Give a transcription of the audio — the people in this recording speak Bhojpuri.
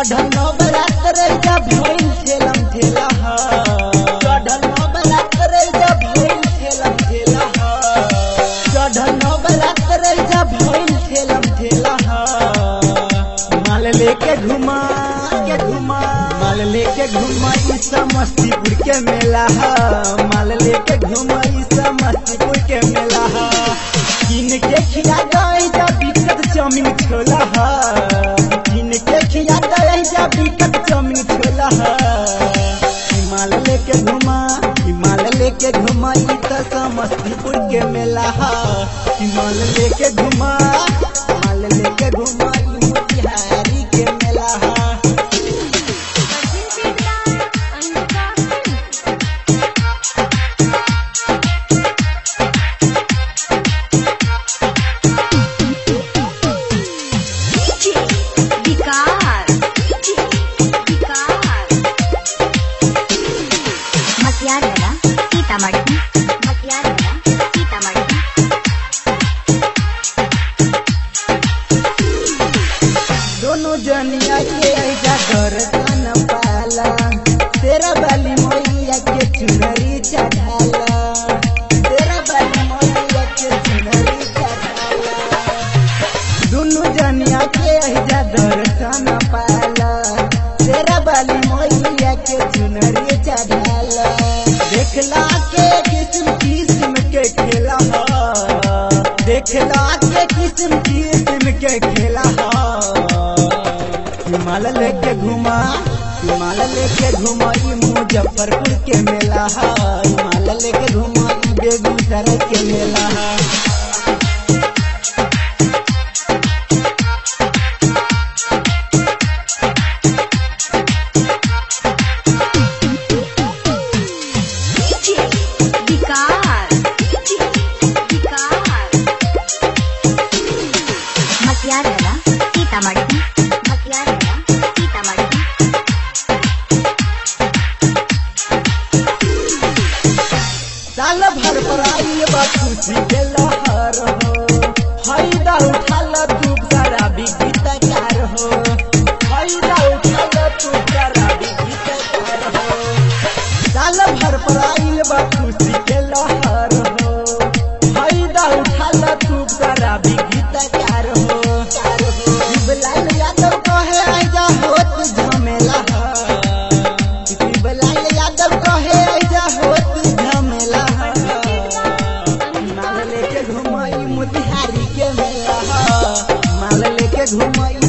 चढ़ल नवरात रैजा भइल ठेलम ठेला ह चढ़ल नवरात रैजा भइल ठेलम ठेला ह चढ़ल नवरात रैजा भइल ठेलम ठेला ह माल लेके घुमा के घुमा माल लेके घुमा ई समस्तीपुर के मेला ह माल लेके घुमा ई समस्तीपुर के मेला ह किन के खिया गई जा बिकट चाउमीन छोला ह किन के खिया गई जा बिकट चाउमीन छोला ह हिमाल लेके घुमा हिमाल लेके घुमा ई त समस्तीपुर के मेला ह हिमाल लेके घुमा हिमाल लेके घुमा ई मोतिहारी के मेला ह ಮತ್ಯಾರಲ್ಲ ಸೀತಾಮढ़ी ಮತ್ಯಾರಲ್ಲ ಸೀತಾಮढ़ी दोनों जनिया के ऐजा दर्शन पाला तेरा बाली मैया के चुनरी चढ़ाला तेरा बाली मैया के चुनरी चढ़ाला दोनों जनिया के ऐजा दर्शन पाला तेरा बाली मैया के चुनरी चढ़ाला देखला के किस्म किस्म के खेला ह देखला के किस्म किस्म के खेला ह हिमाल लेके घुमा हिमाल लेके घुमा ई मुजफ्फरपुर के मेला ह हिमाल लेके घुमा ई बेगूसराय के मेला ह विकार विकार ಮತ್ಯಾರಲ್ಲ ಸೀತಾಮढ़ी ಮತ್ಯಾರಲ್ಲ ಸೀತಾಮढ़ी साल भर पर आई बा खुशी के लहर हो फायदा उठाल तू सारा गीतकार हो फायदा उठाल तू सारा गीतकार हो साल भर पर आई बा खुशी के लहर हो फायदा उठाल तू सारा गीतकार हो शिवलाल यादव कहे आजा होत झमेला है शिवलाल यादव कहे आजा होत झमेला है माल लेके घुमाई मोतिहारी के मेला है माल लेके घुमाई